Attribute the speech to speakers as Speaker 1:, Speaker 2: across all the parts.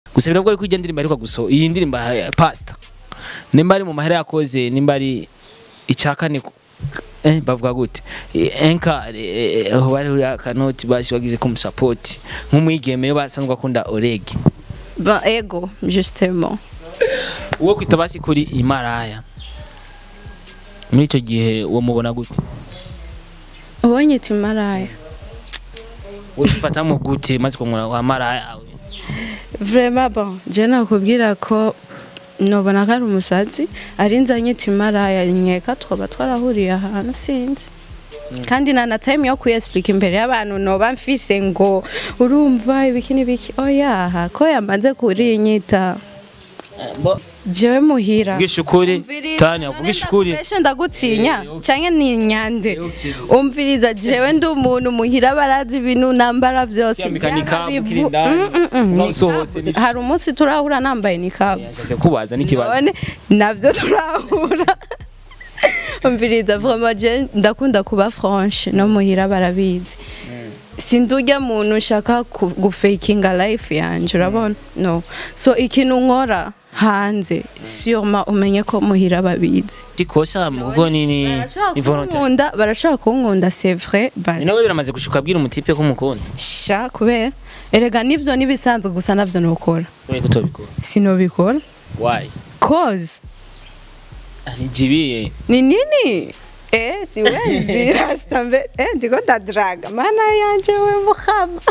Speaker 1: gusa biravuga yuko ijya ndirimbo ariko guso iyi ndirimbo ya pasta nimba ari mu mahera yakoze nimba ari icakane eh bavuga gute Eh, enka eh, aho bari uri akanoti basi bagize ko musapoti nk'umwigeme basanzwe akunda orege
Speaker 2: Ben, ego justement
Speaker 1: uwo kwita basi kuri imaraya muri icyo gihe uwo mubona gute
Speaker 2: ubonye iti maraya
Speaker 1: ufatamo gute maze kumura wa maraya
Speaker 2: vraiment bon je nakubwira ko nobona ko ari umusazi ari nzanye iti maraya nkeka twaba twarahuriye ahantu sinzi kandi nta na time yo kuyesplika imbere y'abantu noba mfise ngo urumva ibiki n'ibiki oyaha ko yamaze kurinyita jewe muhira
Speaker 1: vugisha ukuri tani vugisha ukuri
Speaker 2: Mbese ndagutinya
Speaker 1: Eh, okay.
Speaker 2: canke ni nyande
Speaker 1: okay.
Speaker 2: umviriza jewe ndi umuntu muhira barazi ibintu nambara vyose
Speaker 1: Kwambika nikabu,
Speaker 2: Yaba
Speaker 1: ukiri
Speaker 2: bivu-
Speaker 1: indani,
Speaker 2: Mm, mm, mm,
Speaker 1: unasohotse
Speaker 2: nikabu. hari umunsi turahura nambaye nikabu
Speaker 1: yashatse kubaza n'ikibazo
Speaker 2: none navyo turahura umviriza vraiment je ndakunda kuba franche no muhira barabizi sindurya muntu ushaka ku- gufakinga life yanje urabona no so ikintu nkora hanze sûrement umenye ko muhira babizi
Speaker 1: tikosa mugo ni ni
Speaker 2: barashaka
Speaker 1: ni volontaire
Speaker 2: kunkunda barashaka kunkunda c'est vrai
Speaker 1: ni
Speaker 2: but
Speaker 1: nawe biramaze gushuka abwira umutipe ko umukunda
Speaker 2: sha kubera erega nivyo nibisanzwe gusa navyo nokora
Speaker 1: ureko utobikora
Speaker 2: sinobikora
Speaker 1: why
Speaker 2: cause
Speaker 1: nijibiye
Speaker 2: ni nini eh siwezi rasta mbe eh ndiko ndadraga mana yanje we muhama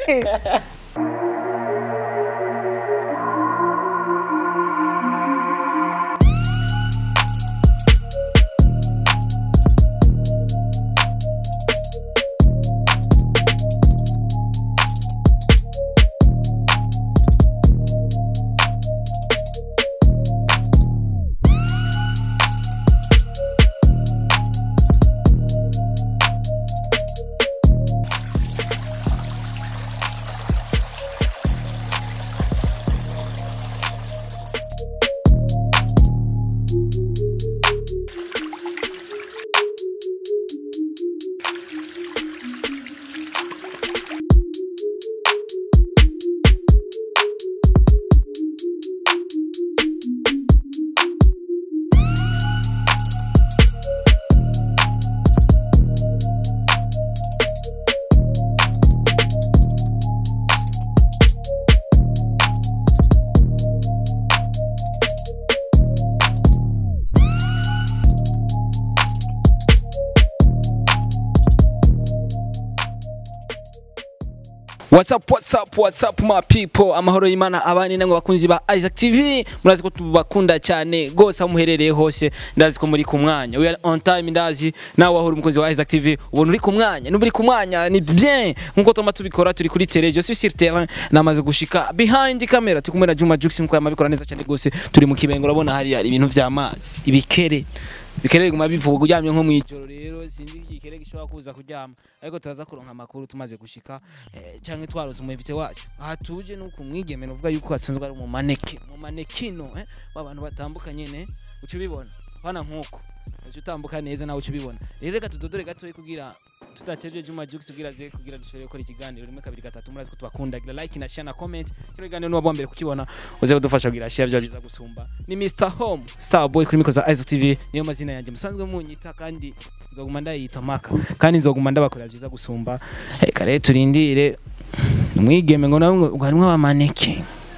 Speaker 1: What's up, what's up, what's up my people amahoro y'Imana abani namwe bakunzi ba Isaac TV murazi ko tubakunda cyane gose aho muherereye hose ndazi ko muri ku mwanya we are on time ndazi nawe ahora umukozi wa Isaac TV ubona uri ku mwanya n'uburi ku mwanya ni bien nkuko tuma tubikora turi kuri tele je suis sur terrain namaze gushika behind camera turi kumwe na Juma Jux muko yamabikora neza cyane gose turi mu kibengo urabona hari hari ibintu vy'amazi ibikere bikere biguma bivuga kuryamye nko mwijoro rero sinzi igikere gishobora kuza kuryama ariko turaza kuronka amakuru tumaze gushika eh, canke twarose umuvite wacu aha tuje nuko umwigeme nuvuga yuko asanzwe ari mu maneke mu manekino eh abantu batambukanye ne uca ubibona bana nkuko uca utambuka neza nawe uca ubibona rero reka tudodore gatoyi kugira tudatevye Juma Jux kugira ze kugira dushobore gukora ikiganiro rimwe kabiri gatatu murazi ko tubakunda gira like na share na comment kino kiganiro nuwa mbere kukibona uze kudufasha kugira share bya biza gusumba ni Mr Home Star Boy kuri mikoza Isaac TV niyo mazina yanjye musanzwe munyita kandi nzoguma ndayita maka kandi nzoguma ndabakorera byiza gusumba reka rero turindire umwigeme ngo nawe ngo harimo abamaneke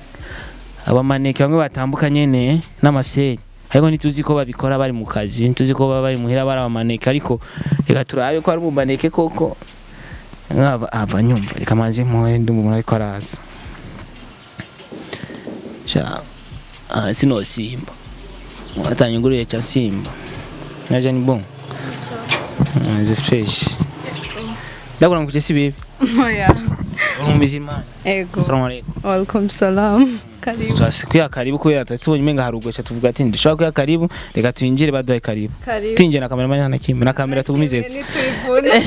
Speaker 1: abamaneke bamwe batambukanye ne n'amaseri ariko ntituzi ko babikora bari mu kazi ntituzi ko baba bari muhira bari abamaneke ariko reka turabe ko ari umumaneke koko nkaba ava nyumva reka manze mpuhe ndi umuntu ariko araza sha ah sino simba watanyuguriye cha simba naje ni bon Ah, ze fresh ndabona mukuje si bibi
Speaker 2: oya
Speaker 1: mu bizima
Speaker 2: ego
Speaker 1: assalamu alaikum
Speaker 2: welcome salam karibu
Speaker 1: twasi kuya karibu kuya tubonye umenga harugosha tuvuga ati ndishobora kuya karibu reka twinjire baduhaye karibu
Speaker 2: karibu
Speaker 1: tinje na kamera mani na kimwe na kamera tugumize
Speaker 2: nitubivune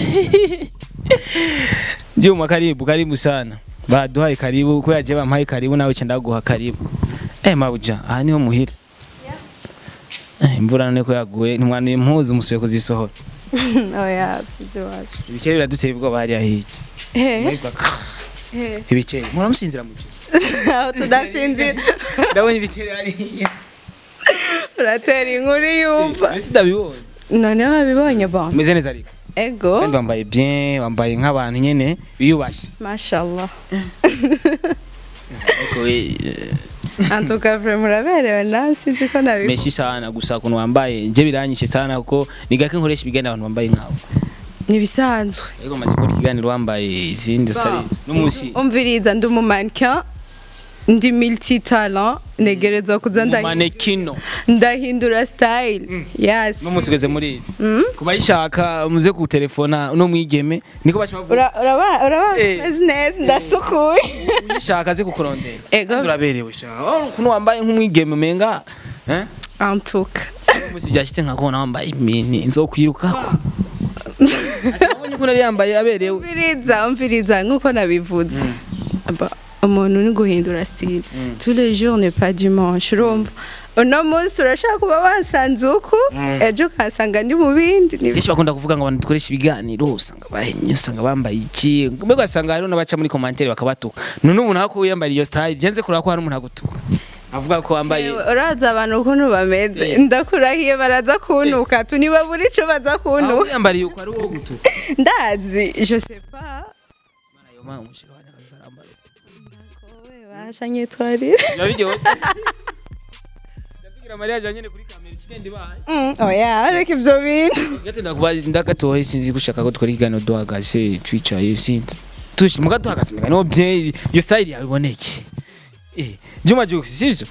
Speaker 1: Juma karibu karibu sana baduhaye karibu ko yaje bampaye karibu nawe cyenda guha karibu eh mabuja aha niho muhira eh imvura none ko yaguye ntimwana impuzu musuye kuzisohora
Speaker 2: oya sizi wacu
Speaker 1: ibikere biraduteye ubwoba hariya hirya
Speaker 2: eh
Speaker 1: Mwebwe ka-
Speaker 2: eh
Speaker 1: ibikere muramusinzira mu gihe
Speaker 2: aho tudasinzira
Speaker 1: ndabonye ibiceri hariya
Speaker 2: uratera inkuru yumva
Speaker 1: ese ndabibonye
Speaker 2: noneho wabibonye bon
Speaker 1: umeze neza ariko
Speaker 2: ego
Speaker 1: kandi wambaye bien wambaye nk'abantu nyene biyubashe
Speaker 2: mashallah
Speaker 1: ariko we
Speaker 2: antuka vraiment uraberewe nawe sinzi ko nabikora
Speaker 1: meshi sana gusa ukuntu wambaye nje biranyishe sana kuko ni gake nkoresha ibiganiro abantu bambaye nkawe
Speaker 2: ntibisanzwe
Speaker 1: ariko maze gukora ikiganiro wambaye izindi zitari n'umunsi
Speaker 2: umviriza ndi umumannequin ndi multi talent negerezwa kuza ndahi-
Speaker 1: manekino
Speaker 2: ndahindura style yes
Speaker 1: n'umunsi ugeze muri izi kubayishaka muze kutelefona no mwigeme niko bashima
Speaker 2: Ura- urabona urabona
Speaker 1: Eh.
Speaker 2: meze neza ndasukuye
Speaker 1: uyishaka aze kukurondera
Speaker 2: ego
Speaker 1: kandi uraberewe shaka oh ukuntu wambaye nk'umwigeme umenga eh
Speaker 2: antuka
Speaker 1: umunsi byashyitse nkakubona wambaye imini nzokwirukako abonye ukuntu yari yambaye aberewe
Speaker 2: umviriza umviriza nk'uko nabivuze Aba- umuntu ni guhindura style tous les jours n'est pas dimanche urumva uno munsi urashaka kuba wasanze uku ejo ukahasanga ndi mu bindi ni-
Speaker 1: kenshi bakunda kuvuga ngo abantu dukoresha ibiganiro usanga bahenye usanga bambaye iki mbega ugasanga hariho n'abaca muri komantere bakabatuka none umuntu aho yambaye iyo style genze kureba ko hari umuntu agutuka avuga ko wambaye
Speaker 2: Yewe, uraza abantu ukuntu bameze
Speaker 1: Eh.
Speaker 2: ndakurahiye baraza kuntuka tuniba buri icyo baza
Speaker 1: aho
Speaker 2: kuntuka
Speaker 1: yambariye uko ari uwo gutuka
Speaker 2: ndazi je sais pas
Speaker 1: Mana yo mama umushiro wanjye akazarambara
Speaker 2: basha nyitwarira
Speaker 1: biba biryoshye ndavugira mariya janyene kuri kamera ikigenda ibaye
Speaker 2: Mm, oya reka ibyo bintu
Speaker 1: gato ndakubaza ndakatoye sinzi gushaka ko dukora ikiganiro duhagaze twicaye sinzi tushi muga duhagaze mbega niho bye iyo style yawe iboneke eh Juma Jux sivyo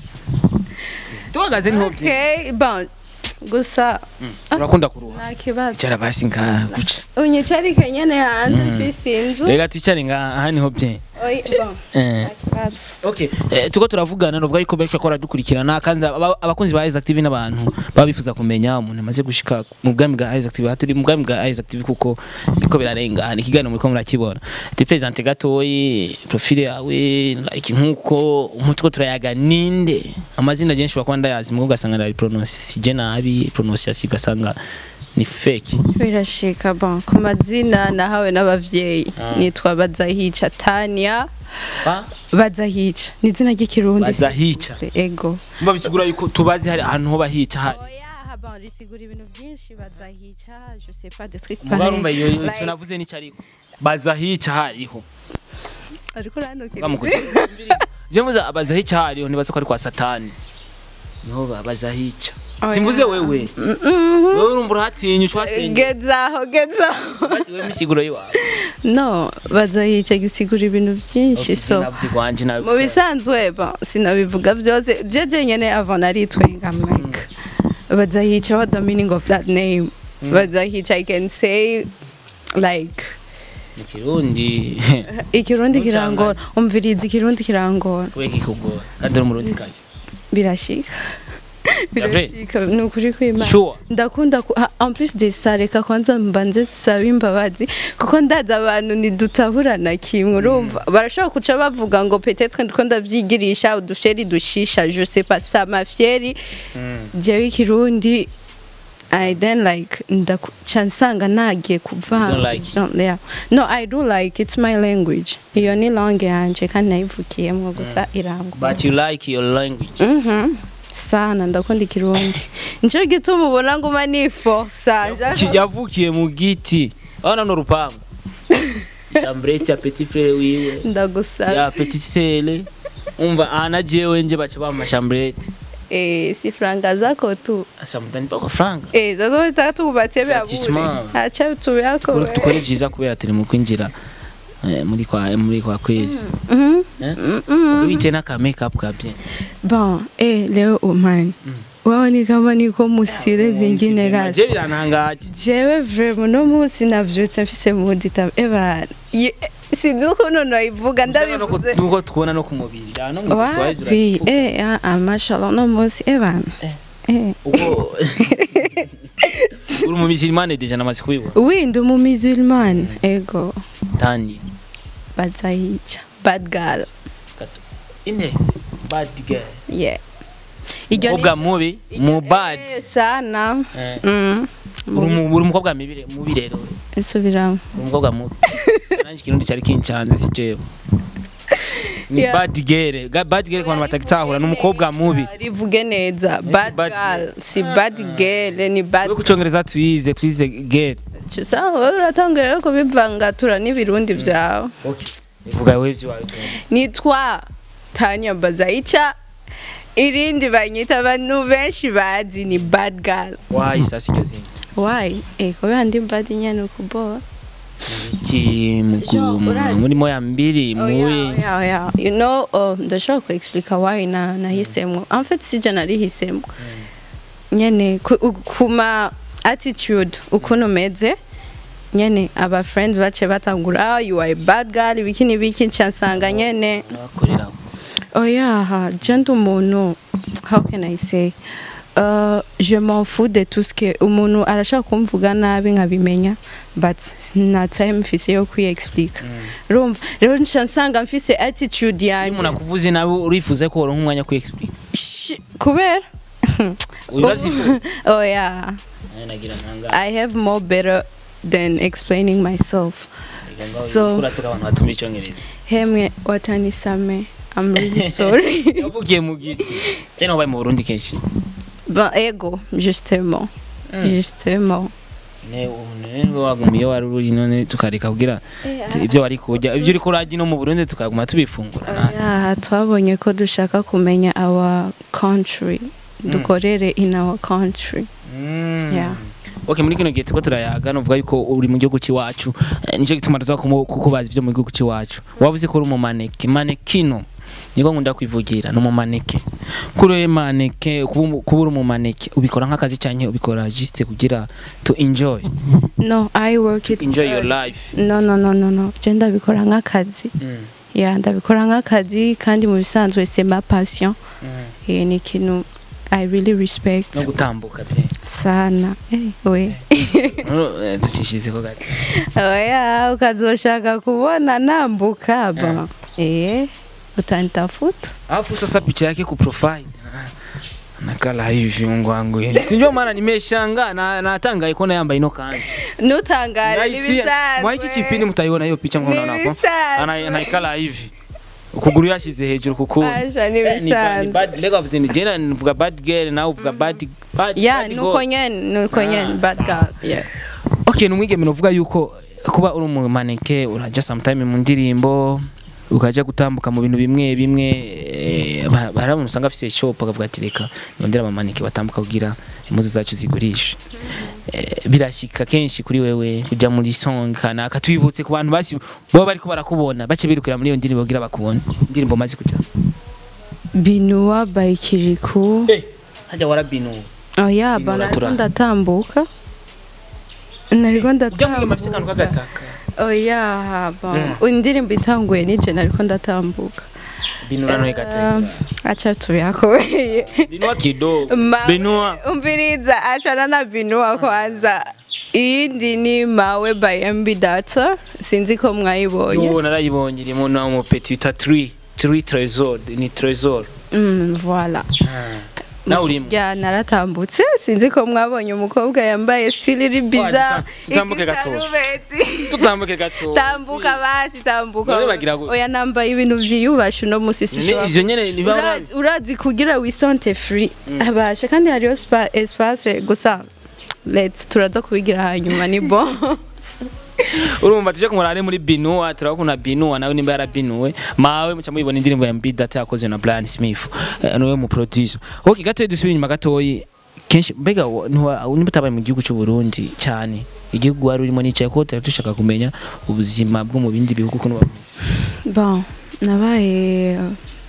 Speaker 1: duhagaze niho bye
Speaker 2: okay bon gusa
Speaker 1: urakunda kuruha
Speaker 2: nta kibazo
Speaker 1: icara basi ngaha guca
Speaker 2: unyicarike nyene hanze mfise inzu
Speaker 1: rega twicare ngaha aha niho bye
Speaker 2: Oya, bon
Speaker 1: eh
Speaker 2: nta kibazo
Speaker 1: Okay, eh, tuko turavugana novuga yuko benshi bakora dukurikirana kandi aba- abakunzi ba Isaac TV n'abantu baba bifuza kumenya umuntu amaze gushika mu bwami bwa Isaac TV turi mu bwami bwa Isaac TV kuko biko birarengana ikiganiro muri ko murakibona ti presente gatoyi profile yawe like nkuko umutwe turayaga ninde amazina genshi bakora ndayazi mu ugasanga ndari pronounce je nabi prononciation ugasanga ni fake
Speaker 2: birashika bon ku mazina nahawe n'abavyeyi
Speaker 1: Ah.
Speaker 2: nitwa bazahica tania
Speaker 1: ba
Speaker 2: bazahica ni izina ry'ikirundi
Speaker 1: bazahica
Speaker 2: ego
Speaker 1: mba bisigura yuko tubazi hari ahantu ho bahica hari
Speaker 2: oya bon risigura ibintu byinshi bazahica je sais pas des trucs
Speaker 1: mubarumva iyo
Speaker 2: Like-
Speaker 1: icyo navuze n'icyo ariko bazahica hariho
Speaker 2: ariko urandukira
Speaker 1: bamukugira je muza abazahica hariho nibaza ko ari kwa satani niho babazahica
Speaker 2: Oya.
Speaker 1: simvuze wewe
Speaker 2: Mhm.
Speaker 1: wewe urumva urahatinya ucwasenge
Speaker 2: gezaho gezaho
Speaker 1: basi wewe misiguro yiwawe
Speaker 2: no bazahica gisigura ibintu byinshi so
Speaker 1: navuze kwanje nawe
Speaker 2: mu bisanzwe bon sinabivuga byose jeje nyene avant naritwenga like bazahica what the meaning of that name bazahica i can say like
Speaker 1: mu kirundi
Speaker 2: ikirundi
Speaker 1: Ntucanganye.
Speaker 2: kirangora umviriza ikirundi kirangora
Speaker 1: kubera kikugora kandi uri umurundi kazi
Speaker 2: birashika birashika ni ukuri kw'imana
Speaker 1: sure
Speaker 2: ndakunda ku- ha- en plus de ça reka kwanza mbanze saba imbabazi kuko ndazi abantu ntidutaburana kimwe urumva barashobora kuca bavuga ngo peut-être ndiko ndavyigirisha udusheri dushisha je sais pas ça ma fieri jewe ikirundi I then like ndaku- ca nsanga nagiye kuva
Speaker 1: You don't like it?
Speaker 2: yeah. no I do like it's my language iyo ni langue yanje kandi nayivukiyemwo gusa irangwa
Speaker 1: but you like your language
Speaker 2: Mhm. sana ndakunda ikirundi nico gituma ubona nguma niforsa
Speaker 1: Ki- yavukiye mu giti abana ni urupangu chambrete ya petit frere wiwe ya
Speaker 2: ndagusaba
Speaker 1: petit sele umva ana jewe nje baca bampa chambrete
Speaker 2: eh si franga zako tu
Speaker 1: ashamudani bako franga
Speaker 2: eh zazo zitatubatse byabure
Speaker 1: Baptiment.
Speaker 2: acha tubiyako
Speaker 1: Kuri dukore vyiza kubera turi mu kwinjira eh, muri kwa muri kwa kwezi
Speaker 2: Mhm.
Speaker 1: eh
Speaker 2: Mhm.
Speaker 1: bite n'aka makeup kabye
Speaker 2: bon eh leo umani wao ni kama niko mu style zingine
Speaker 1: je
Speaker 2: rasi
Speaker 1: birantangaje
Speaker 2: jewe vraiment no munsi navyutse mfise mudi tab eba ye- sinzi ukuntu nayivuga ndabivuze
Speaker 1: nuko tubona no ku mubiri ya no mwese waje
Speaker 2: wapi eh ah, ah mashallah no munsi ebana eh
Speaker 1: ubwo uri mu musulmane deja namaze kubibona
Speaker 2: oui ndi mu musulman ego
Speaker 1: tani
Speaker 2: bazayica bad girl
Speaker 1: gato ine bad girl
Speaker 2: yeah Iryo ni-
Speaker 1: umukobwa mubi mu bad
Speaker 2: Eh, sana
Speaker 1: Eh,
Speaker 2: mm
Speaker 1: uri mu- uri umukobwa mibi mubi rero
Speaker 2: nsubiramo
Speaker 1: uri umukobwa mubi nanjye ikirundi cyari kincanze si jewe ni
Speaker 2: Yeah.
Speaker 1: bad girl Ga- bad girl ku bantu batagitahura ni umukobwa mubi
Speaker 2: rivuge neza bad
Speaker 1: bad
Speaker 2: girl si bad girl ni bad
Speaker 1: we ku cyongereza twize twize girl
Speaker 2: gusa wowe uratangira rero kubivangatura n'ibirundi byawe
Speaker 1: vuga we vyo wawe
Speaker 2: nitwa tanya bazaica irindi banyita abantu benshi bazi ni bad girl
Speaker 1: wayi sasa iryo zina
Speaker 2: why eh kubera ndi bad nyene ukuboa
Speaker 1: ki
Speaker 2: Jo, urazi.
Speaker 1: muri moya mbiri muri
Speaker 2: yeah, yeah. you know uh, ndashobora kuexplica why na nahisemwo en fait sija narihisemwo nyene ku- u- kuma attitude ukuntu umeze nyene aba friends bace batangura "Ah, you are a bad girl ibiki n'ibiki nca nsanga nyene
Speaker 1: n'abakorera
Speaker 2: oya je ndi umuntu how can i say Uh, je m'en fous de tout ce que umuntu arashaka kumvuga nabi nkabimenya but nta time mfise yo kwiexplica urumva rero nca nsanga mfise attitude
Speaker 1: iyo
Speaker 2: yanje
Speaker 1: umuntu akuvuze nawe urifuze ko woronka umwanya wo kwiexplica
Speaker 2: Shi- kubera
Speaker 1: urabyifuza
Speaker 2: oya
Speaker 1: nagira ntanga
Speaker 2: i have more better than explaining myself so
Speaker 1: kuratuka abantu batumva icyongereza
Speaker 2: hemwe watanisame i'm really sorry
Speaker 1: yavugiye mu giti cyane wabaye mu Burundi kenshi
Speaker 2: ben ego justement justement
Speaker 1: ne ne wagumiye wari uri none tukareka kugira ibyo wari kurya ibyo uri kurajya no mu Burundi tukaguma tubifungura
Speaker 2: Yeah, twabonye ko dushaka kumenya our country dukorere in our country Yeah.
Speaker 1: Okay muri kino gihe tuko turayaga novuga yuko uri mu gihugu cy'iwacu Eh, nicyo gituma tuza kumu- kukubaza ibyo mu gihugu cy'iwacu wavuze ko uri mu maneke manekino niko nkunda kwivugira ni mu maneke kuri we maneke kuba umu- kuba uri mu maneke ubikora nk'akazi cyane ubikora juste kugira to enjoy
Speaker 2: no i work it
Speaker 1: enjoy your life
Speaker 2: no no no no no je ndabikora nk'akazi yeah ndabikora nk'akazi kandi mu bisanzwe c'est ma passion yeah, ni ikintu i really respect
Speaker 1: no gutambuka bye
Speaker 2: sana eh, we
Speaker 1: Eh, ducishirize ko gato
Speaker 2: oya ukazoshaka kubona nambuka ba eh utanitafuta
Speaker 1: alafu sasa picha yake ku profile nakala hivi Mungu wangu sinjua maana nimeshanga na natangaye kuona yamba ino kandi
Speaker 2: nutangare
Speaker 1: mwa hiki kipindi mtaiona hiyo picha mnaona hapo ana anaikala hivi ukuguru yashize hejuru kuku
Speaker 2: Aja ni
Speaker 1: Eh, ni- ni
Speaker 2: bisanzwe
Speaker 1: bad lega wavuze ni jena nivuga bad girl nawe uvuga bad bad
Speaker 2: ya
Speaker 1: bad
Speaker 2: nuko
Speaker 1: girl.
Speaker 2: nyene nuko nyene
Speaker 1: Ah,
Speaker 2: bad girl yeah
Speaker 1: okay numwigeme novuga yuko kuba uri mu maneke uraja sometime mu ndirimbo ukaja gutambuka mu bintu bimwe bimwe eh, ba- hari abantu usanga afise shop akavuga ati reka nondera abamaneke batambuka kugira impuzu zacu zigurishe Eh, birashika kenshi kuri wewe kuja muri song kanaka tubibutse ku bantu basi baba bariko barakubona bace birukira muri iyo ndirimbo kugira bakubone indirimbo maze kuja
Speaker 2: binuwa by kiriku
Speaker 1: eh hajya warabinu
Speaker 2: oya
Speaker 1: Binuwa
Speaker 2: ba nariko
Speaker 1: tura.
Speaker 2: ndatambuka nariko
Speaker 1: ujya muri mafise kantu
Speaker 2: ndatambuka
Speaker 1: kagataka
Speaker 2: oya ba indirimbo itanguye nije nariko ndatambuka
Speaker 1: binura no gataka
Speaker 2: acha tuyakoye
Speaker 1: binua kidogo
Speaker 2: Ma-
Speaker 1: binua
Speaker 2: umviriza achana na binuwa kwanza iyindi ni mawe by mb data sinzi ko mwayibonye
Speaker 1: yo narayibonye irimo na mu petit bita 3 3 trésor ni trésor
Speaker 2: Mm, voilà
Speaker 1: nawe urimo
Speaker 2: ya naratambutse sinzi ko mwabonye umukobwa yambaye stili iri biza
Speaker 1: tutambuke gato. tutambuke gato
Speaker 2: tambuka basi tambuka
Speaker 1: None bagira gute?
Speaker 2: oya nambaye ibintu vyiyubashe uno musi
Speaker 1: Ni-
Speaker 2: sishobora
Speaker 1: ivyo nyene niba
Speaker 2: Urazi- urazi kugira wisante free abasha kandi hariyo spa- espace gusa let's turaza kubigira hanyuma ni bon
Speaker 1: urumva tuje kumurare muri binua turakunda binua nawe nimba yarabinuwe mawe muca muyibona indirimbo ya Mbi Data yakoze na Brian Smith eh, niwe mu producer okay gato dusubira inyuma gatoyi kenshi mbega wa- ntiwa- nimba utabaye mu gihugu cy'u Burundi cyane igihugu wari urimo nicaye ko tutari dushaka kumenya ubuzima bwo mu bindi bihugu ukuntu bameze
Speaker 2: bon nabaye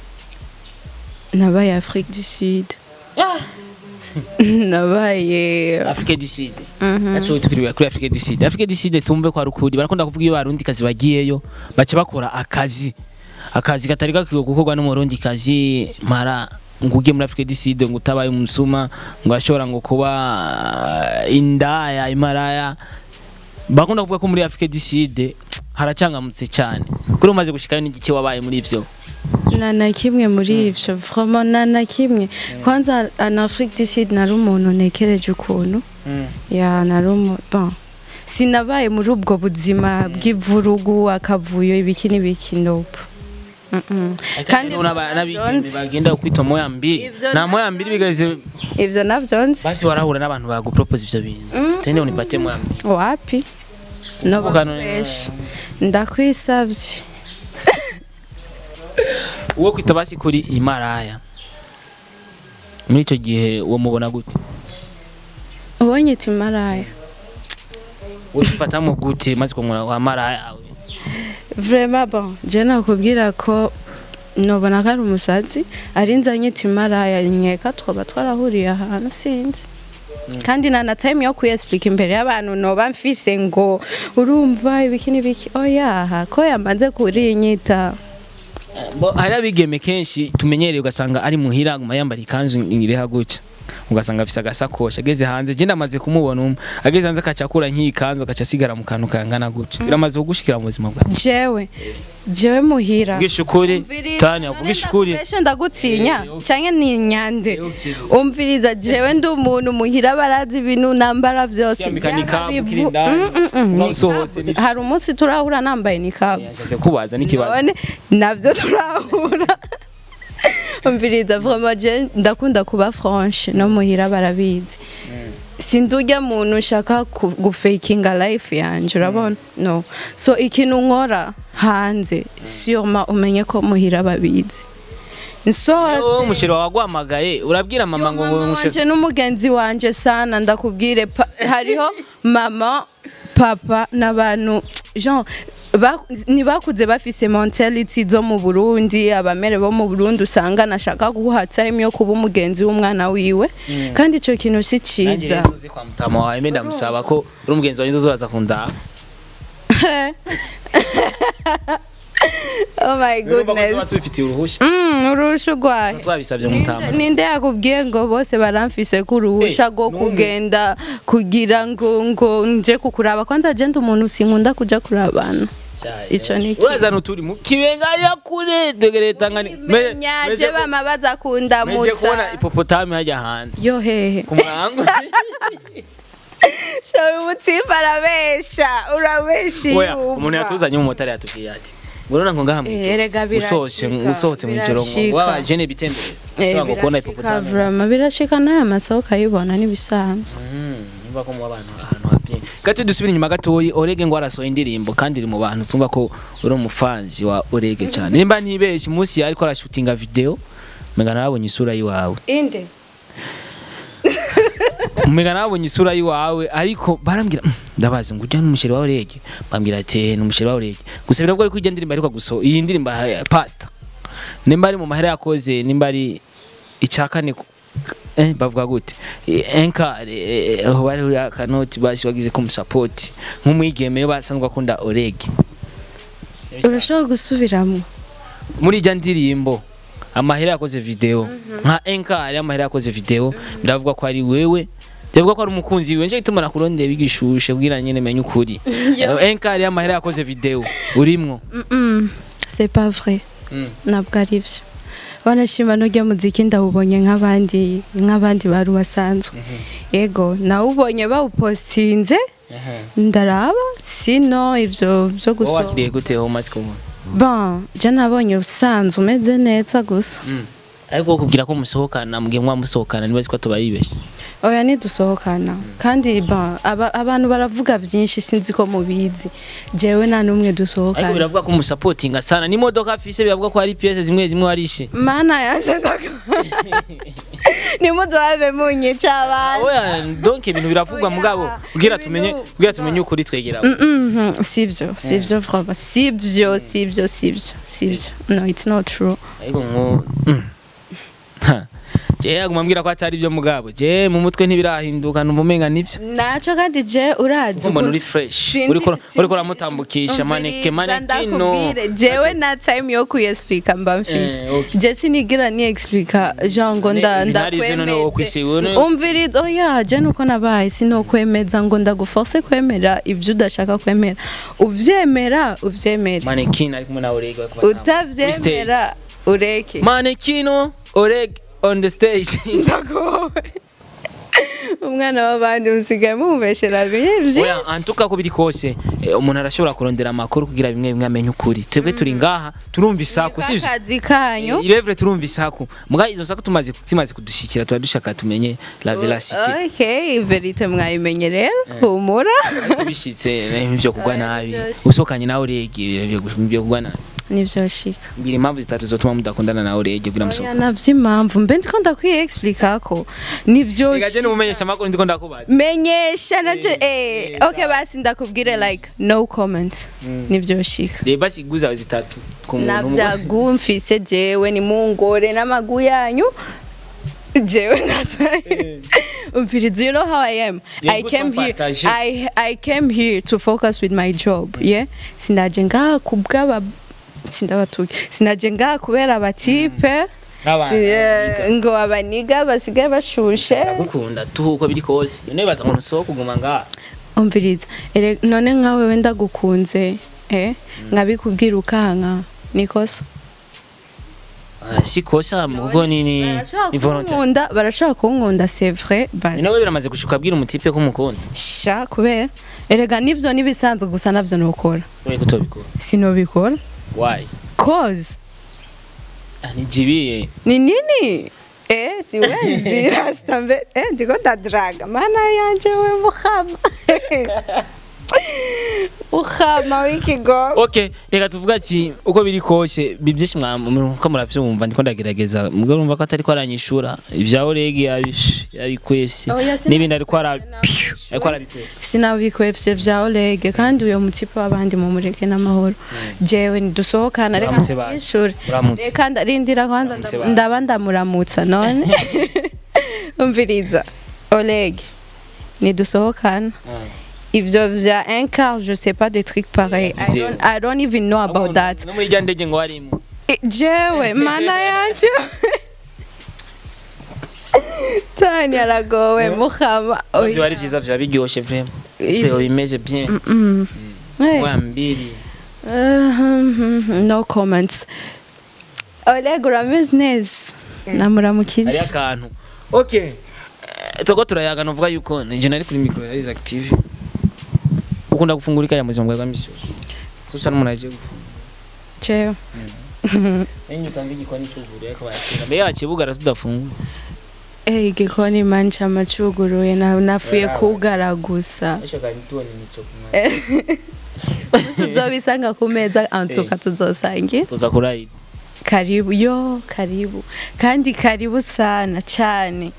Speaker 2: nabaye afrique du sud nabaye
Speaker 1: Afrique du Sud
Speaker 2: Mhm.
Speaker 1: Nacho tukiriwe kuri Afrique du Sud. Afrique du Sud tumve kwa rukuri barakunda kuvuga iyo barundi kazi bagiyeyo bace bakora akazi. Akazi katari gakwiye gukorwa n'umurundi kazi mara nguge muri Afrique du Sud ngo utabaye umusuma ngo ashobora ngo kuba uh, indaya imaraya bakunda kuvuga ko muri Afrique du Sud haracangamutse cyane kuri umaze gushikayo n'igiki wabaye muri ivyo
Speaker 2: na na kimwe muri ivyo vraiment na na kimwe kwanza en afrique du sud nari umuntu nekereje ukuntu ya nari umu bon sinabaye muri ubwo buzima bw'ivurugu akavuyo ibiki n'ibiki nope Mm-mm.
Speaker 1: kandi
Speaker 2: kandi
Speaker 1: n'abigeme
Speaker 2: nzi.
Speaker 1: bagenda kwita moya mbiri
Speaker 2: Ivyo
Speaker 1: na moya mbiri bigaze
Speaker 2: ivyo navyo nzi
Speaker 1: basi warahura n'abantu bagupropose ivyo bintu tende unipate moya mbiri
Speaker 2: wapi no
Speaker 1: Kuvuga no-
Speaker 2: bakoresha ndakwisavye
Speaker 1: uwo kwita basi kuri imaraya muri icyo gihe uwo mubona gute
Speaker 2: ubonye iti maraya
Speaker 1: ufatamo gute maze kumura wa maraya
Speaker 2: vraiment bon je nakubwira ko nobona ko ari umusazi ari nzanye iti maraya nkeka twaba twarahuriye ahantu sinzi kandi nta na time yo kuyesplika imbere y'abantu noba mfise ngo urumva ibiki n'ibiki oyaha ko yamaze kurinyita
Speaker 1: Bo, hari abigeme kenshi tumenyereye ugasanga ari muhira aguma yambara ikanzu iriha gutya ugasanga afise agasakoshi ageze hanze je ndamaze kumubona umwe ageze hanze akaca akura nk'iyi kanzu agaca asigara mu kantu kangana gutya biramaze kugushikira mu buzima bwawe
Speaker 2: jewe jewe muhira
Speaker 1: uvugisha ukuri tani uvugisha ukuri
Speaker 2: Mbese ndagutinya
Speaker 1: Eh, okay.
Speaker 2: canke ni nyande
Speaker 1: Eh, okay.
Speaker 2: umviriza jewe ndi umuntu muhira barazi ibintu nambara vyose
Speaker 1: Kwambika nikabu,
Speaker 2: Yaba
Speaker 1: ukiri
Speaker 2: bivu-
Speaker 1: indani,
Speaker 2: Mm, mm, mm,
Speaker 1: uba
Speaker 2: nikabu.
Speaker 1: usohotse ni-
Speaker 2: hari umunsi turahura nambaye nikabu
Speaker 1: yashatse kubaza n'ikibazo
Speaker 2: none navyo turahura umviriza vraiment je ndakunda kuba franche no muhira barabizi sindurya muntu nshaka ku- gufakinga life yanje urabona no so ikintu nkora hanze sûrement umenye ko muhira babizi nsohotse
Speaker 1: wowe umusheri wawe waguhamagaye urabwira mama ngo ngo
Speaker 2: mama
Speaker 1: umusheri
Speaker 2: wanje n'umugenzi wanje sana ndakubwire pa- hariho mama papa n'abantu genre ba- ntibakuze bafise mentality zo mu Burundi abamere bo mu Burundi usanga nashaka guha time yo kuba umugenzi w'umwana wiwe kandi ico kintu si
Speaker 1: nanjye
Speaker 2: ciza
Speaker 1: rero uzi kwa mutama wawe mbe ndamusaba ko uri umugenzi wanjye uzoza kundaha
Speaker 2: oh my
Speaker 1: tuba
Speaker 2: goodness
Speaker 1: tubifitiye uruhushya
Speaker 2: Mm, urusha urwaye
Speaker 1: twabisabye mutama
Speaker 2: Ninde- ninde yakubwiye ngo bose baramfise ko uruhusha
Speaker 1: Eh,
Speaker 2: rwo
Speaker 1: n'umwe.
Speaker 2: kugenda kugira ngo ngo nje kukuraba kwanza je ndi umuntu sinkunda kuja kurabana ico ni iki?
Speaker 1: urazana uturi mu kibenga ya kure dogere tangani
Speaker 2: menyaje bama baza
Speaker 1: meje kubona
Speaker 2: kundamutsa
Speaker 1: ipopotami hajya hanze
Speaker 2: yo hehe
Speaker 1: ku murango
Speaker 2: shawe umutsifa arabesha urabesha
Speaker 1: oya
Speaker 2: iyumva.
Speaker 1: umuntu yatuzanye mu motari yatubwiye ati ngorona ngo ngaha mu
Speaker 2: Eh, erega
Speaker 1: usohotse
Speaker 2: birashika,
Speaker 1: usohotse mu ijoro ngo
Speaker 2: birashika.
Speaker 1: waba jene bitendereza
Speaker 2: Eh,
Speaker 1: ushobora ngo kubona
Speaker 2: birashika
Speaker 1: ipopotami
Speaker 2: vraiment birashika n'aya masoko ukayibona n'ibisanzwe
Speaker 1: nimba ko mu bantu ahantu hapi gato dusubire inyuma gatoyi orege ngo arasohoye indirimbo kandi iri mu bantu tumva ko uri umufanzi wa orege cyane nimba ntibeshye umunsi ariko arashutinga video mega narabonye isura yiwawe
Speaker 2: inde
Speaker 1: mega narabonye isura yiwawe ariko barambwira "Mm, ndabazi ngo ujya n'umusheri wa orege bambwira ati ni umusheri wa orege gusa biragoye ko ijya ndirimbo ariko guso iyi ndirimbo ya pasta nimba ari mu mahera yakoze nimba ari icakane eh bavuga gute enka aho bari uri akanoti basi bagize ko musapoti nk'umwigeme basanzwe akunda orege
Speaker 2: urashobora gusubiramo
Speaker 1: muri ijya ndirimbo amahera yakoze video nka enka ari amahera yakoze video biravuga ko ari wewe Ndavuga ko ari umukunzi wiwe nje gituma nakurondeye bigishushe kugira nyine menye ukuri
Speaker 2: Yo.
Speaker 1: enka ari amahera yakoze video urimwo
Speaker 2: Mm-mm. c'est pas vrai
Speaker 1: Mm.
Speaker 2: ntabwo ari byo wanashima n'ujya muziki ndawubonye nk'abandi nk'abandi bari basanzwe yego nawubonye bawupostinze ndaraba sino ivyo byo
Speaker 1: wowe
Speaker 2: gusa
Speaker 1: wakiriye gute wowe umaze kubona
Speaker 2: bon je nabonye usanzwe umeze neza gusa
Speaker 1: ariko kubwira ko musohokana mugihe mwa musohokana niba ko tubayibeshe
Speaker 2: oya ntidusohokana kandi bon aba, abantu baravuga byinshi sinzi ko mubizi jewe nta n'umwe
Speaker 1: ariko
Speaker 2: dusohokana
Speaker 1: biravuga ko umusapotinga sana n'imodoka afise biravuga ko hari piyese zimwe zimwe warishe
Speaker 2: mana yanje ndaka nimuzohave munyica abantu
Speaker 1: oya donc ibintu biravugwa
Speaker 2: Oya,
Speaker 1: mugabo kugira
Speaker 2: ibintu-
Speaker 1: tumenye kugira tumenye ukuri twegera
Speaker 2: Mhm, sivyo sivyo vraiment sivyo sivyo sivyo sivyo no it's not true
Speaker 1: ariko ngo mm. Ha. je yaguma mbwira ko atari byo mugabo je mu mutwe ntibirahinduka numva umenga nivyo
Speaker 2: naco kandi je urazi
Speaker 1: mbona
Speaker 2: ukuntu-
Speaker 1: uri fresh
Speaker 2: Sindi-
Speaker 1: uriko
Speaker 2: sindi-
Speaker 1: uriko uramutambukisha maneke
Speaker 2: Umviriza,
Speaker 1: manekino
Speaker 2: ndakubwire, jewe na time yo kuyexplica mba mfise
Speaker 1: Eh, okay.
Speaker 2: je sinigira ni explica genre ngo nda
Speaker 1: Ne- ntari ivyo none wowe kwisi wewe
Speaker 2: ndakwemeze
Speaker 1: none-
Speaker 2: umviriza oya je nuko nabaye sinokwemeza ngo ndaguforce kwemera ivyo udashaka kwemera uvyemera uvyemere
Speaker 1: manekino ari kumwe na orege bari kubatamba. Kuri stage.
Speaker 2: utavyemera ureke
Speaker 1: manekino orege on the stage
Speaker 2: ndagowe umwana w'abandi musigaye mumubeshera byinshi
Speaker 1: oya antuka ko biri kose eh, umuntu arashobora kurondera amakuru kugira bimwe bimwe amenye ukuri twebwe turi ngaha turumva isaku sivyo
Speaker 2: akazi kanyu
Speaker 1: irevure turumva isaku muga izo saku tumaze zimaze kudushikira tuba dushaka tumenye la velocity
Speaker 2: okay verite mwayimenye rero humura
Speaker 1: ariko bishitse eh, ivyo kugwa nabi
Speaker 2: byose.
Speaker 1: usokanye nawe urege ivyo kugwa nabi
Speaker 2: nivyo shika
Speaker 1: mbwira impamvu zitatu zotuma mudakundana nawe urege kugira
Speaker 2: oya
Speaker 1: musohoka
Speaker 2: navyo impamvu mbe ndiko ndakwiye explica ko nivyo
Speaker 1: Reka je numumenyesha amakuru ndiko ndakubaza
Speaker 2: menyesha naje
Speaker 1: Eh,
Speaker 2: eh
Speaker 1: eh,
Speaker 2: okay basi ndakubwire like no comment nivyo shika
Speaker 1: reba basi guza zitatu ku muntu umwe.
Speaker 2: navyagu mfise jewe ni mungore n'amagu yanyu jewe ndazaye umviriza you know how i am
Speaker 1: Yeah,
Speaker 2: i
Speaker 1: go
Speaker 2: came
Speaker 1: some
Speaker 2: here
Speaker 1: partage.
Speaker 2: i i came here to focus with my job yeah sinaje ngaha kubw'aba sindabatuye sinaje ngaha kubera abatipe
Speaker 1: N'abantu
Speaker 2: si- eh, ngo abaniga basigaye bashushe
Speaker 1: baragukunda tu uko biri kose none baza ngo ntusohoke kuguma ngaha
Speaker 2: umviriza ere- none nkawe wenda gukunze eh nkabikubwira ukanka nikosa
Speaker 1: Ah, si kosa mugo ni ni
Speaker 2: barashobora
Speaker 1: ni volontaire
Speaker 2: kunkunda barashobora kunkunda c'est vrai but
Speaker 1: ni nawe biramaze gushuka abwira umutipe ko umukunda
Speaker 2: sha kubera erega nivyo nibisanzwe gusa navyo nokora
Speaker 1: uri kutobikora
Speaker 2: sinobikora
Speaker 1: why
Speaker 2: cause
Speaker 1: Ah, ni jibiye
Speaker 2: ni nini eh siwezi rasta mbe eh ndiko ndadraga mana yanje we muhama uhama w'ikigo
Speaker 1: okay reka tuvuga ati uko biri kose bi byinshi mwamuko muravyumva ndiko ndagerageza mubwo urumva ko atari ko aranyishura ibyaho rege yabish yabikwese
Speaker 2: Oya, sinabikwe-
Speaker 1: n'ibindi ariko ara
Speaker 2: sinabikwe.
Speaker 1: ariko arabikwese
Speaker 2: sinabikwefye vya olege kandi uyo mutipe w'abandi mumureke n'amahoro jewe ntidusohokana reka
Speaker 1: Muramutse baje.
Speaker 2: mwishuri
Speaker 1: Muramutse.
Speaker 2: reka ndarindira kwanza
Speaker 1: Muramutse
Speaker 2: ndab-
Speaker 1: baje.
Speaker 2: ndaba ndamuramutsa none umviriza olege ntidusohokana ivyo vya un quart je sais pas des trucs pareils I
Speaker 1: Video.
Speaker 2: don't, I don't even know about that
Speaker 1: no muri rya ndege ngo harimo
Speaker 2: I- jewe mana yanje tani aragowe muhama
Speaker 1: byo ari byiza bya biryoshe vraiment
Speaker 2: Ibi-
Speaker 1: Leo bimeze bien
Speaker 2: Mm. Hey.
Speaker 1: wa mbili
Speaker 2: Uh, no comments oleg urameze neza
Speaker 1: hari
Speaker 2: namuramukije
Speaker 1: akantu okay Eh, toko turayaga novuga yuko nije nari kuri micro ya is active ukunda gufungura ikaya mu buzima bwawe bwa misi yose gusa n'umuntu agiye gufungura
Speaker 2: jewe
Speaker 1: Enye usanga igikoni cyuguruye akaba yakira. Mbe yakibugara tudafungura.
Speaker 2: Eh, igikoni mani cama cuguruye na- nafuye
Speaker 1: Yawe.
Speaker 2: kugara gusa
Speaker 1: Ashaka nitubone nico kumara.
Speaker 2: tuzobisanga ku meza antuka tuzosangira
Speaker 1: Tuza kurayida.
Speaker 2: karibu yo karibu kandi karibu sana cyane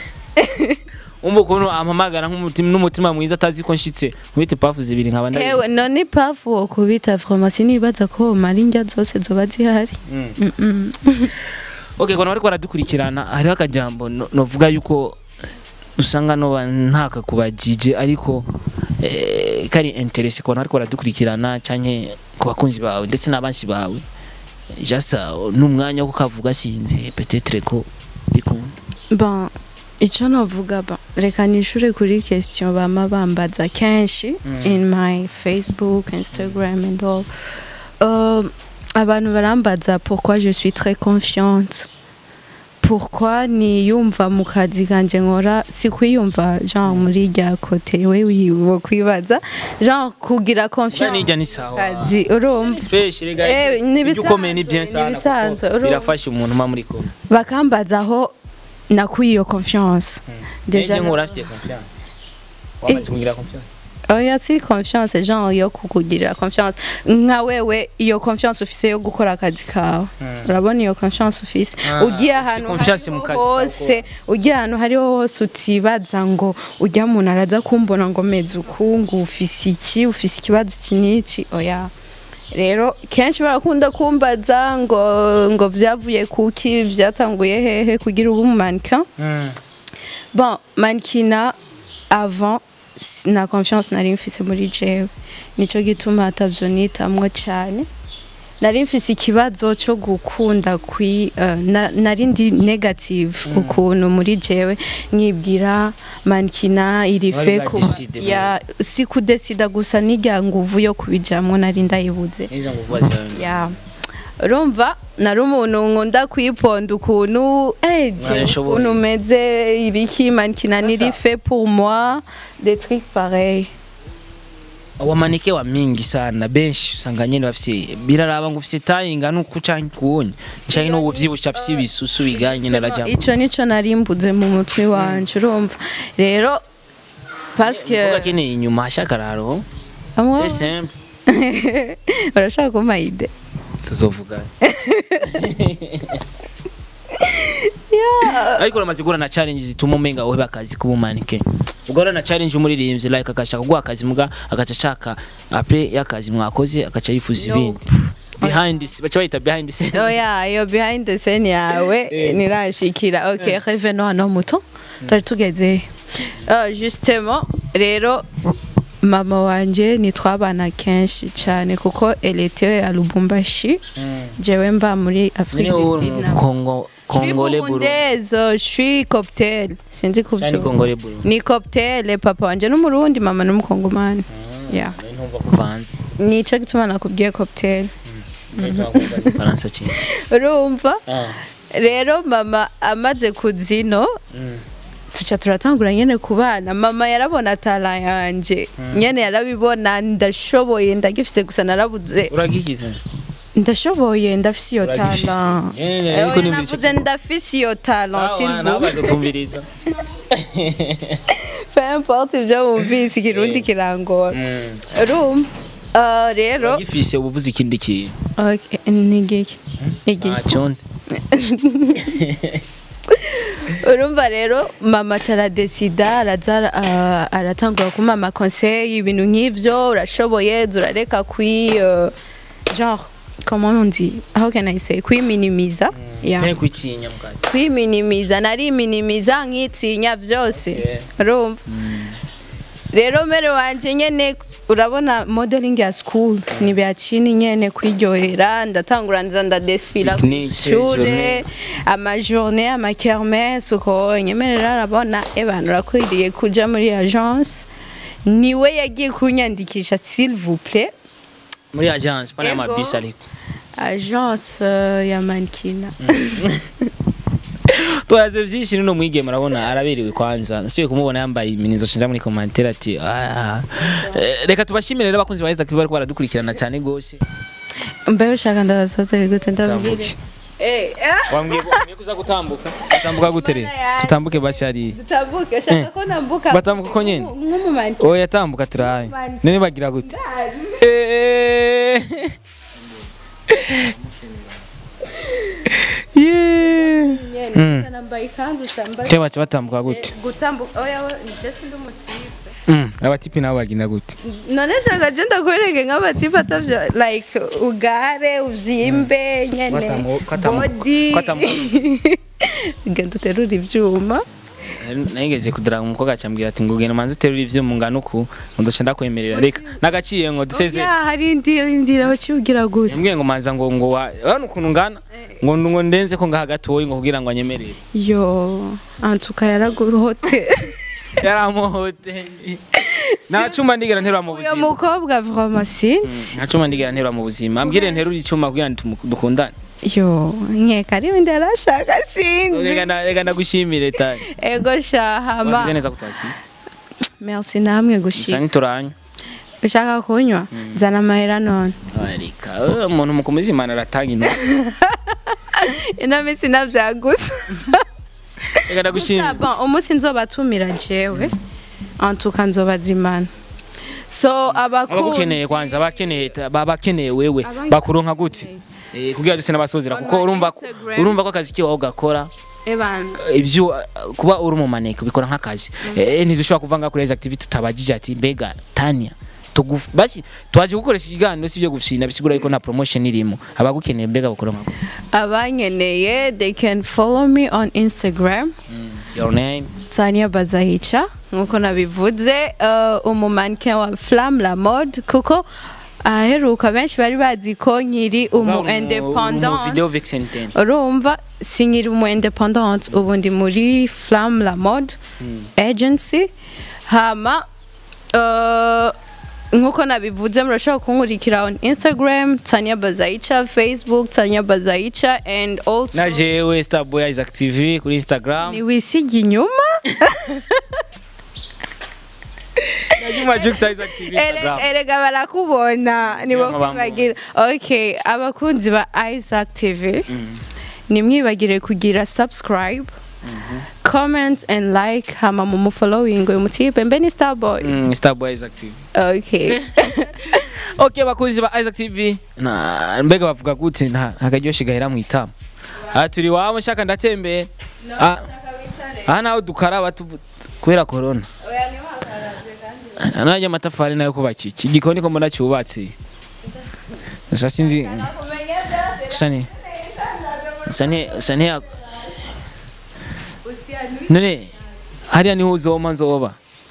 Speaker 1: Umva ukuntu ampamagara nk'umutima n'umutima mwiza atazi ko nshitse. Nkubite pafu zibiri nkaba ndari.
Speaker 2: hewe none pafu wo kubita farumasi nibaza ko mara indya zose zoba zihari
Speaker 1: Mm.
Speaker 2: Mm-mm.
Speaker 1: Okay, kono bariko baradukurikirana hariho akajambo no- novuga yuko usanga no ntaka kubajije ariko eh, kari interesse kono bariko baradukurikirana canke ku bakunzi bawe ndetse n'abansi bawe. Just uh, n'umwanya wo kukavuga sinzi peut-être ko bikunda.
Speaker 2: bon icyo navuga ba reka nishure kuri question bama bambaza kenshi in my facebook instagram and all uh, abantu barambaza pourquoi je suis très confiante pourquoi niyumva mu kazi kanje nkora si kwiyumva genre muri rya kote we wo kwibaza genre kugira
Speaker 1: Kuba
Speaker 2: confiance
Speaker 1: nijya ni sawa.
Speaker 2: kazi urumva
Speaker 1: fresh rega
Speaker 2: Eh, ni
Speaker 1: ibyo ukomeye ni
Speaker 2: bisanzwe,
Speaker 1: bien
Speaker 2: ni
Speaker 1: sana
Speaker 2: bisanzwe,
Speaker 1: kuko
Speaker 2: urumva.
Speaker 1: birafasha umuntu ma muri kumwe
Speaker 2: bakambaza aho nakuye iyo confiance
Speaker 1: deja nkura afite confiance wamaze kugira confiance
Speaker 2: oya si confiance genre yo kukugirira confiance nka wewe iyo confiance ufise yo gukora akazi kawe urabona iyo confiance ufise
Speaker 1: Ah,
Speaker 2: ugiye
Speaker 1: ufise
Speaker 2: ahantu
Speaker 1: confiance mu
Speaker 2: hariho
Speaker 1: kazi kawe
Speaker 2: hose ugiye ahantu hariho hose utibaza ngo ujya muntu araza kumbona ngo meze ukungu ufise iki ufise ikibazo iki n'iki oya rero kenshi barakunda kumbaza ngo ngo vyavuye kuki vyatanguye hehe kugira ubu mannequin bon mankina avant s- na confiance nari mfise muri jewe nico gituma atavyo nitamwo cyane nari mfise ikibazo cyo gukunda kwi uh, na, nari ndi negative ukuntu muri jewe nkibwira mankina irife
Speaker 1: Wari
Speaker 2: ku
Speaker 1: bwadecide mu-
Speaker 2: ya si kudesida gusa n'irya nguvu yo kubijamwo nari ndayibuze
Speaker 1: izo nguvu zawe
Speaker 2: ya urumva nari umuntu nkunda kwiponda ukuntu eh je,
Speaker 1: Warashoboye.
Speaker 2: ukuntu meze ibiki manikina niri
Speaker 1: Sasa.
Speaker 2: fait pour moi des trucs pareils
Speaker 1: wamanike wa mingi sana benshi usanga nyene bafise biraraba ngo ufise tayi ingana uku canke kuwunya canke n'ubu vyibushe afise ibisusu biganye narajamo
Speaker 2: ico nico nari mbuze mu mutwe wanje urumva rero parce
Speaker 1: umukobwa
Speaker 2: que
Speaker 1: akeneye inyuma hashakararo
Speaker 2: amwe
Speaker 1: c'est simple
Speaker 2: urashaka kumpa ide
Speaker 1: tuzovugana ariko uramaze guhura na challenge zituma umenga uheba akazi k'ubumanike ugahura na challenge umuririmbyi like agashaka guha akazi muga agaca ashaka apre y'akazi mwakoze agaca yifuza
Speaker 2: Nope.
Speaker 1: ibindi behind the baca bayita behind the scene
Speaker 2: oya iyo behind the scene yawe nirashikira ok revenons hano muto twari tugeze Uh, justement rero mama wanje nitwabana kenshi cyane kuko elete ya lubumbashi jewe mba muri
Speaker 1: nyine
Speaker 2: afrique du
Speaker 1: wowe
Speaker 2: sud na
Speaker 1: kongo
Speaker 2: Je suis
Speaker 1: kongole buru
Speaker 2: burundaise, je suis cocktail. Sinzi
Speaker 1: cyane
Speaker 2: kuvyuka.
Speaker 1: kongole buru
Speaker 2: Ni cocktail, papa wanje n'umurundi, mama n'umukongomani. Yeah.
Speaker 1: ntumva kuvanze
Speaker 2: Nico gituma nakubwiye cocktail.
Speaker 1: faransa cyane
Speaker 2: Urumva?
Speaker 1: ah
Speaker 2: Rero mama amaze kuzino tuca turatangura nyene kubana mama yarabona tala yanje nyene yarabibona ndashoboye ndagifise gusa narabuze
Speaker 1: uragikiza
Speaker 2: ndashoboye ndafise iyo
Speaker 1: Uragifise.
Speaker 2: tala
Speaker 1: Nyene,
Speaker 2: Eh,
Speaker 1: ariko
Speaker 2: oya,
Speaker 1: ni
Speaker 2: navuze ndafise iyo tala
Speaker 1: sawa nawe bazotumviriza
Speaker 2: peu importe ibyo wumvise ikirundi kirangora urumva Ah, rero
Speaker 1: uragifise ubuvuze ikindi kintu
Speaker 2: Okay, ni igiki igiki
Speaker 1: ntaconze
Speaker 2: urumva rero mama caradesida araza ah, aratangura kumpa amakonseyi ibintu nk'ivyo urashoboye urareka kwi uh, genre comment on dit how can I say kwiminimiza yeah.
Speaker 1: nteko kwitinya mu kazi
Speaker 2: kwiminimiza nariminimiza nkitinya vyose
Speaker 1: Yeah.
Speaker 2: urumva rero mere wanje nyene urabona modeling ya school ni byakini nyene kwiryohera ndatangura nza ndadefila
Speaker 1: Picnic,
Speaker 2: kushure
Speaker 1: journée.
Speaker 2: amajourne amakermesse uko nyemerera arabona ebana urakwiriye kuja muri agence niwe yagiye kunyandikisha s'il vous plaît
Speaker 1: muri agence pana
Speaker 2: Ego.
Speaker 1: amabisi ariko
Speaker 2: agence uh, ya mankina
Speaker 1: twaze vyinshi nino mwigeme urabona araberewe kwanza nsubiye kumubona yambaye iminizo cenja muri commentaire ati "Ah, eh, reka tubashimire rero abakunzi ba Isaac bariko baradukurikirana cyane gose
Speaker 2: mbe ushaka ndabasozere gute ndabwire
Speaker 1: Tambuke.
Speaker 2: eh eh
Speaker 1: wambwiye ko wambwiye kuza gutambuka utambuka gutere
Speaker 2: Mana yanjye.
Speaker 1: tutambuke basi hari
Speaker 2: dutambuke ushaka ko nambuka
Speaker 1: Batambuka uko nyene?
Speaker 2: nk'umumanyi
Speaker 1: oya tambuka turahaye
Speaker 2: Mani.
Speaker 1: none bagira gute Eh. Yeah. Mm.
Speaker 2: nambaye ikanzu cyambaye
Speaker 1: Cyo baca batambuka gute
Speaker 2: gutambuka oya we njye sindi umutipe
Speaker 1: Mm, abatipi nabo bagenda gute
Speaker 2: none shaka je ndakwereke nk'abatipe atavyo like ugare uvyimbe nyene
Speaker 1: Kwatamu- kwatamu-
Speaker 2: body
Speaker 1: kwatamu-
Speaker 2: genda uterura ivyuma
Speaker 1: nageze kudara umukobwa acambwira ati ngo genda manze uterura ivyuma ngana uku ndoca ndakwemerera reka nagaciye ngo duseze
Speaker 2: oya hari indira indira baciugira gute
Speaker 1: yambwiye ngo manza ngo ngo wa urabona ukuntu ngana ngo ngo ndenze ko ngaha gatoyi ngo kugira ngo anyemerere
Speaker 2: yo antuka yaragurote
Speaker 1: yaramuhote nta cuma ndigera nterura mu
Speaker 2: uyo
Speaker 1: buzima
Speaker 2: mukobwa vraiment sinzi
Speaker 1: nta cuma ndigera nterura mu buzima ambwire nterura icuma kugira ngo tumu- dukundane
Speaker 2: yo nkeka ari wenda arashaka sinzi
Speaker 1: reka nda- reka ndagushimire tani
Speaker 2: ego shahama
Speaker 1: wagize neza kutwakira
Speaker 2: merci namwe
Speaker 1: gusa
Speaker 2: gushika
Speaker 1: ntituranye
Speaker 2: ushaka kunywa zana amahera none
Speaker 1: arika eh, umuntu mu kumuzimana aratanga intoki
Speaker 2: ino minsi navyagusa
Speaker 1: reka ndagushimire
Speaker 2: bon umunsi nzobatumira jewe antuka nzobazimana so abakundi
Speaker 1: abagukeneye kwanza abakeneye abakeneye wewe
Speaker 2: Abankeneye.
Speaker 1: bakuronka gute Eh, kugira duse n'abasozera
Speaker 2: On
Speaker 1: kuko
Speaker 2: my
Speaker 1: urumva ko-
Speaker 2: Instagram.
Speaker 1: urumva ko akazi kiwaho gakora
Speaker 2: ebana
Speaker 1: ibyo uh, kuba uri mu maneko bikora nk'akazi eh ntidushobora kuva ngaho kuri izi activity tutabagije ati mbega Tania tugu basi twaje gukoresha ikiganiro si byo gufina bisigura yuko nta promotion irimo abagukeneye mbega bakuronka gute
Speaker 2: abankeneye they can follow me on instagram
Speaker 1: your name
Speaker 2: Tania Bazahica nkuko nabivuze uh, umumanike wa Flamme la mode kuko aheruka benshi bari bazi ko nkiri umu
Speaker 1: mu video
Speaker 2: independent
Speaker 1: vixen 10
Speaker 2: urumva sinkiri umu independent ubu ndi muri Flamme la mode agency hama uh, nkuko nabivuze murashobora kunkurikira on instagram tanya bazaica facebook tanya bazaica and also
Speaker 1: na jewe starboy isaac tv kuri instagram
Speaker 2: niwisige inyuma
Speaker 1: na juma jux isaac tv
Speaker 2: Ere-
Speaker 1: instagram
Speaker 2: erega barakubona nibo
Speaker 1: Nibo bamubona.
Speaker 2: kwibagira okay abakunzi ba isaac tv nimwibagire kugira subscribe comment and like hama mu mufollowing uyu mutipe mbe ni starboy
Speaker 1: Mm, starboy isaac tv
Speaker 2: okay
Speaker 1: okay bakunzi ba isaac tv na mbega bavuga gute nta akaryoshye gahera mu itama aha turi wabo nshaka ndatembera Ah, aha naho dukaraba tuvu- kubera corona nanjye amatafari nayo kubaka iki igikoni ko mbona cyubatse gusa sinzi gusa ni gusa ni gusa ni none hariya niho uzoma nzoba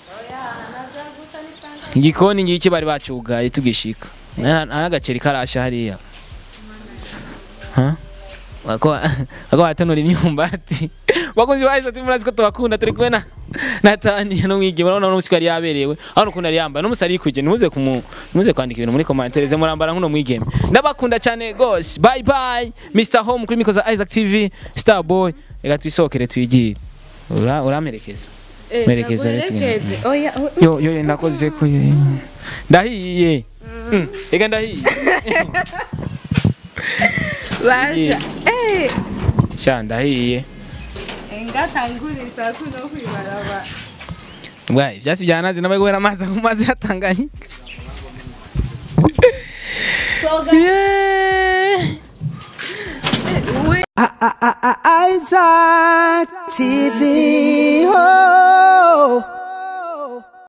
Speaker 1: igikoni ngiki bari bacyugaye tugishika nta nta n'agaceri karasha hariya Ha? Bako bako batonora imyumbati bakunzi bahise ati murazi ko tubakunda turi kumwe na Natani no mwige urabona uno musiko yari yaberewe aho ukuntu yari yambaye no musari kuje ntimuze kumu ntimuze kwandika ibintu muri commentaire ze murambara nkuno mwigeme ndabakunda cyane gose bye bye Mr Home kuri mikoza Isaac TV Starboy reka twisokere twigire ura uramerekeza Merekeza rero tugende.
Speaker 2: Merekeze. Oya, o-
Speaker 1: yo yo ndakoze ko ndahiye Mm, reka ndahiye
Speaker 2: basha eh
Speaker 1: sha ndahiye
Speaker 2: ngatanguriza kuno kwibaraba
Speaker 1: bwa ivyasi byanazi nabaye guhera amazi ku mazi yatanganyika
Speaker 2: soga
Speaker 1: Yeah.
Speaker 2: we
Speaker 3: Isaac TV.